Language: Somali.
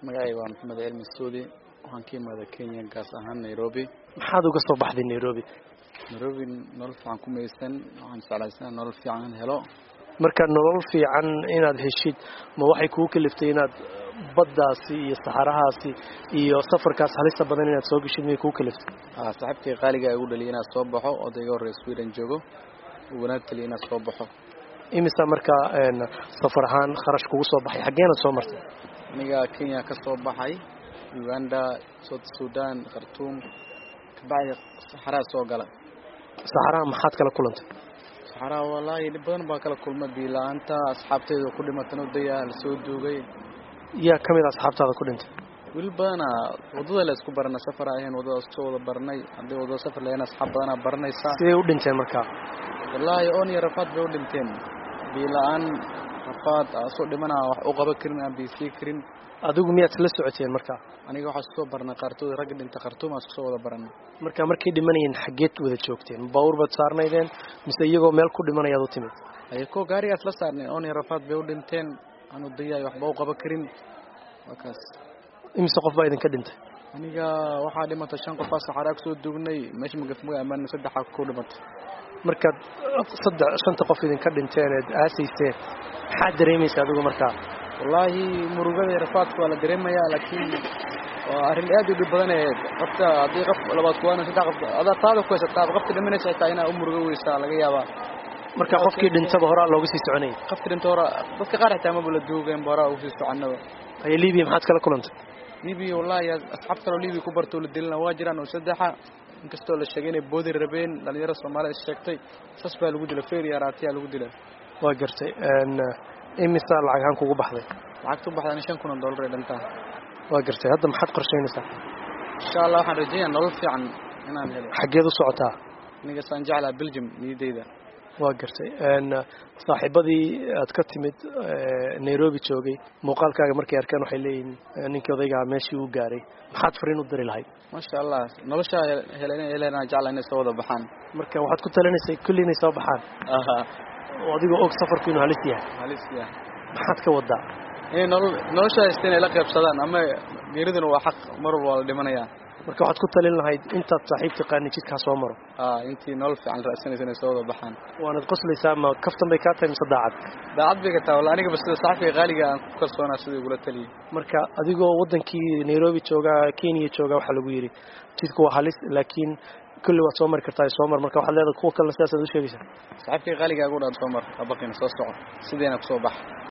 magacayga waa maxamed cilmi suudi waxaan ka imaada kenya gaas ahaan nairobi maxaad uga soo baxday nairobi nairobi nolol fiican ku maysan waxaan jeclaysanaa nolol fiican in helo marka nolol fiican inaad heshid ma waxay kugu kaliftay inaad baddaasi iyo saxarahaasi iyo safarkaas halista badan inaad soo geshid miyay kugu kaliftay saaxiibkay qaaliga igu dhaliya inaad soo baxo odayga horey sweden joogo uu wanaag taliya inaad soo baxo imisa markaa safar ahaan kharash kugu soo baxay xaggeenaad soo martay aniga kenya ka soo baxay uganda south sudan khartuum kabacdi saxaraa soo gala saxaraha maxaad kala kulantay saxaraa wallaahi dhib badan baa kala kulma biila-aanta asxaabteyda ku dhimatan odaya lasoo duugay yaa ka mid a asxaabtaada ku dhintay wiil badana waddada la isku barana safar ahayn waddadaas kusoo wada baranay haddii waddada safar lahayn asxaab badanaa baranaysaa siday u dhinteen markaa wallaahi oon iyo rafaad bay u dhinteen biila-aan rafaad soo dhimana wax u qaban karin aan biisii karin adigu miyaad la socoteen markaa aniga waxaa iskusoo barnay qaartood ragga dhinta khartuum aan iskusoo wada baranay marka markay dhimanayeen xaggeed wada joogteen baawur baad saarnaydeen mise iyagoo meel ku dhimanayaad u timid ayakoo gaarigaas la saarnay oon iyo rafaad bay u dhinteen aanu dayaay waxba u qaban karin waa kaas imise qof baa idinka dhintay aniga waxaa dhimatay shan qof aa saxaraa kusoo duugnay meesha magafmuga amaan saddexaa ku dhimatay markaad saddex shanta qof idinka dhinteen eed aasayseen maxaad dareemaysa adigu markaa wallaahi murugada rafaadka waa la dareemayaa laakiin waa arrin aad u dhib badan ee qofka haddii qof labaad kuwaana saddex qof adaa taada ku haysataa qofka dhimanaysa xitaa inaa u murugo weysaa laga yaabaa marka qofkii dhintaba horaa looga sii soconayay qofka dhinta hora dadka qaar xitaa maba la duugayn ba horaa ugu sii soconaba aye libiya maxaad kala kulantay libiya wallaahi asxaab kaloo libiya ku bartoo la dilina waa jiraan oo saddexa inkastoo la sheegay inay boodi rabeen dhalinyaro soomaalida is sheegtay sas baa lagu dila feria raatiyaa lagu dila waa gartay imisa lacag ahaan kugu baxday lacagta u baxdan shan kun oo dollar ee dhantaa waa gartay hadda maxaad qorshaynaysaa insha allah waxaan rajeeyaa nolol fiican inaan helo xaggeed u socotaa aniga saan jeclaa belgium niyadeyda waa gartay saaxiibadii aad ka timid nairobi joogay muuqaalkaaga markay arkeen waxay leeyihiin ninkii odaygaa meeshii uu gaaray maxaad fariin u diri lahayd maasha allah noloshaa helenaa jecla inay soo wada baxaan marka waxaad ku talinaysay kulli inay soo baxaan oo adigoo og safarku inuu halis yahay halis yahay maxaad ka wadaa inay nolol noloshaa haysta inay la qaybsadaan ama geeriduna waa xaq mar walba waa la dhimanayaa marka waxaad ku talin lahayd intaad saaxiib taqaani jidkaa soo maro intii nolol fiican raadsanaysa inay soo wada baxaan waanad qoslaysaa ma kaftan bay kaa tahay mise daacad daacad bay ka tahay walla anigaba sida saaxiibka qaaliga aan ku kalsoonaa sidai igula taliyay marka adigoo waddankii nairobi joogaa kenya joogaa waxaa lagu yidhi jidku waa halis laakiin kulli waad soo mari kartaa soo mar marka waxaad leedahay kuwa kalena sidaasaad u sheegaysaa saaxiibkay qaaliga agu dhaan soo mar abaqina soo soco sideena kusoo baxa